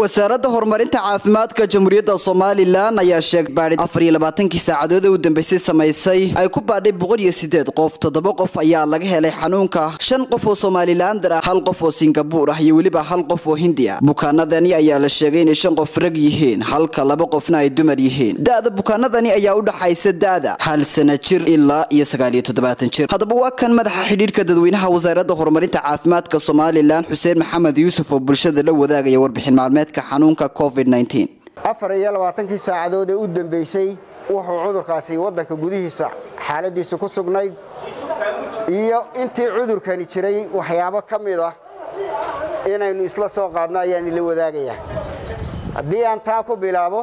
wasaaradda horumarinta caafimaadka jamhuuriyadda somalilan ayaa sheegbaadhi afar iyo labaatankii saacadood ee u dambeysay samaysay ay ku baadhay boqol iyo sideed qof toddoba qof ayaa laga helay xanuunka shan qof oo somalilander ah hal qof oo singabuur ah iyo weliba hal qof oo hindi ah bukaanadani ayaa la sheegay inay shan qof rag yihiin halka laba qofna ay dumar yihiin da-da bukaanadani ayaa u dhaxaysa da-da hal sana jir ilaa iyo sagaal iyo toddobaatan jir haddaba waa kan madaxa xidhiirka dadweynaha wasaaradda horumarinta caafimaadka somalilan xuseen maxamed yuusuf oo bulshada la wadaagaya warbixin maalmeedka xanuunka covid afar iyo labaatankii saacadood ee u dambeysay wuxuu cudurkaasi waddanka gudihiisa xaaladiisa ku sugnayd iyo intii cudurkani jiray waxyaabo ka mid ah inaynu isla soo qaadno ayaan ila wadaagayaa haddii aan taa ku bilaabo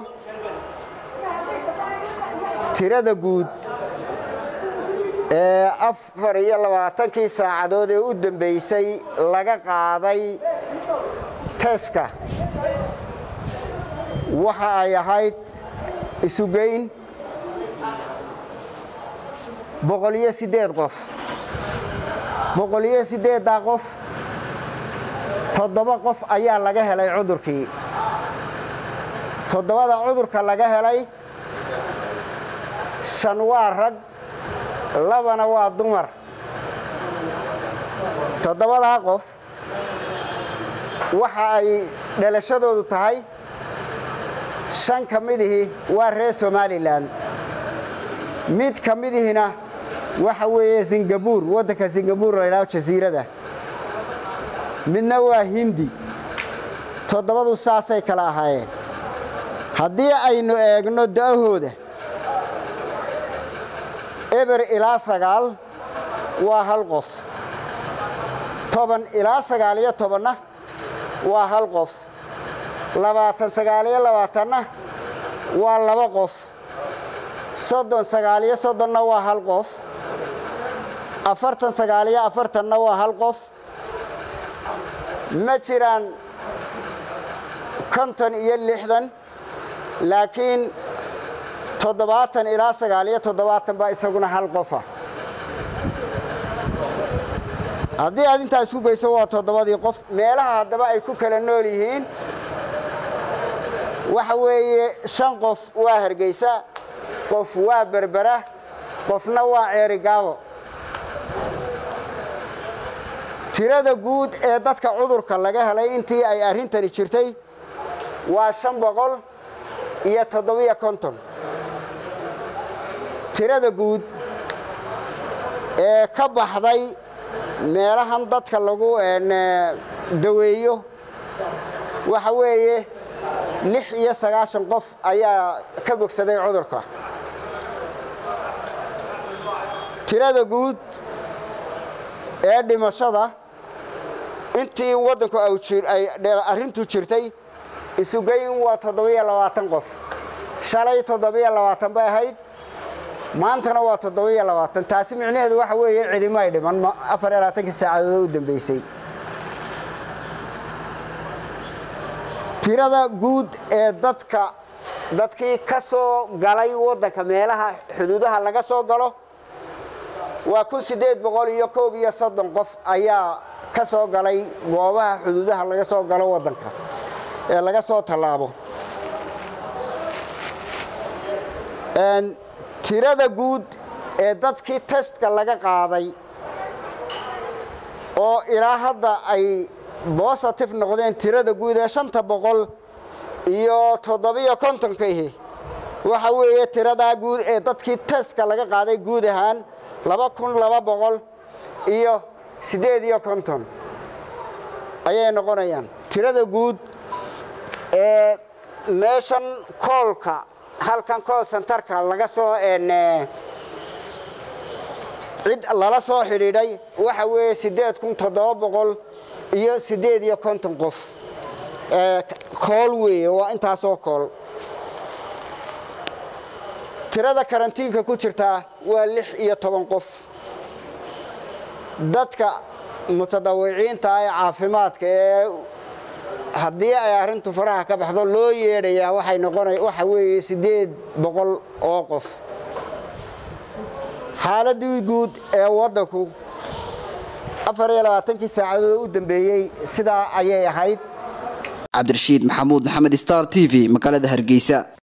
tirada guud ee afar iyo labaatankii saacadood ee u dambeysay laga qaaday teska waxa ay ahayd isugeyn boqoliyo siddeed qof boqoliyo siddeeddaa qof toddoba qof ayaa laga helay cudurkii toddobada cudurka laga helay shan waa rag labana waa dumar toddobadaa qof waxa ay dhalashadoodu tahay shan ka midihii waa reer somalilan mid ka midihina waxa weeye singabuur waddanka singabuur la ydhaho jasiirada midna waa hindi toddobadu saasay kala ahaayeen haddii aynu eegno da'ahooda eber ilaa sagaal waa hal qof toban ilaa sagaal iyo tobanna waa hal qof labaatan sagaaliyo labaatanna waa laba qof soddon sagaaliyo soddonna waa hal qof afartan sagaaliyo afartanna waa hal qof ma jiraan konton iyo lixdan laakiin toddobaatan ilaa sagaaliyo toddobaatan baa isaguna hal qofa haddii aad intaa isku geyso waa toddobadii qof meelaha haddaba ay ku kala nool yihiin waxa weeye shan qof waa hargeysa qof waa berbera qofna waa ceerigaabo tirada guud ee dadka cudurka laga helay intii ay arrintani jirtay waa shan boqol iyo toddobiyo konton tirada guud ee ka baxday meelahan dadka lagu daweeyo waxa weeye lix iyo sagaashan qof ayaa ka bogsaday cudurka tirada guud ee dhimashada intii waddanku ay arrintu jirtay isugeyn waa toddobiyo labaatan qof shalay toddobiyo labaatan bay ahayd maantana waa toddobiyo labaatan taasi micnaheedu waxa weeye cidimo ay dhiman afar iyo labaatankii saacadood u dambeysay tirada guud ee dadka dadkii ka soo galay waddanka meelaha xuduudaha laga soo galo waa kun siddeed boqol iyo koob iyo soddon qof ayaa ka soo galay goobaha xuduudaha laga soo galo waddanka ee laga soo tallaabo tirada guud ee dadkii testka laga qaaday oo ilaa hadda ay bositive noqdeen tirada guud ee shanta boqol iyo toddobiyo kontonkihi waxa weeye tiradaa guud ee dadkii testka laga qaaday guud ahaan laba kun laba boqol iyo siddeed iyo konton ayay noqonayaan tirada guud ee meeshan koolka halkan kool sentarka laga soo cid lala soo xidhiidhay waxa weeye siddeed kun toddoba boqol iyo siddeed iyo konton qof kool weeye waa intaasoo kool tirada karantiinka ku jirtaa waa lix iyo toban qof dadka mutadawiciinta ee caafimaadka ee haddii ay arrintu faraha ka baxdo loo yeedhayaa waxay noqona waxa weeye siddeed boqol oo qof xaaladii guud ee waddanku afar iyo labaatankii saacadood u dambeeyey sidaa ayay ahayd cabdirashiid maxamuud maxamed star t v magaalada hargeysa